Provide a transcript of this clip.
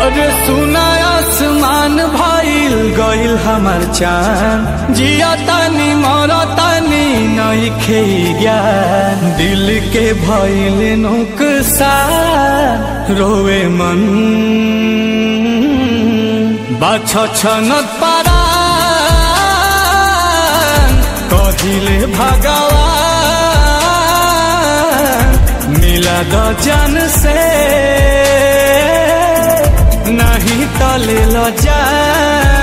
और सुना आसमान भइल गइल हमर चान जिया तानी मर तानी नइखे ज्ञान दिल के भइल नुकसान रोवे मन बाछ छनत पारा कहिले भगवान मिला द जन से नहीं तले ल जा